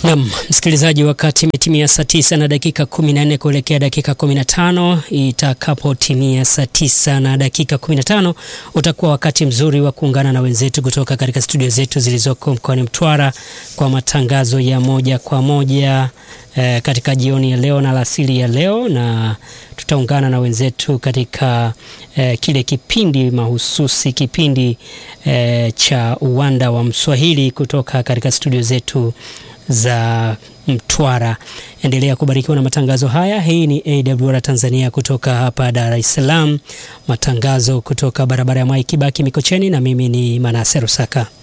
Nam msikilizaji, wakati imetimia saa tisa na dakika 14 kuelekea dakika 15. Itakapotimia saa tisa na dakika 15 utakuwa wakati mzuri wa kuungana na wenzetu kutoka katika studio zetu zilizoko mkoani Mtwara kwa matangazo ya moja kwa moja eh, katika jioni ya leo na alasiri ya leo, na tutaungana na wenzetu katika eh, kile kipindi mahususi kipindi eh, cha uwanda wa Mswahili kutoka katika studio zetu za Mtwara. Endelea kubarikiwa na matangazo haya. Hii ni AWR Tanzania kutoka hapa Dar es Salaam, matangazo kutoka barabara ya Mwai Kibaki Mikocheni, na mimi ni Manase Rusaka.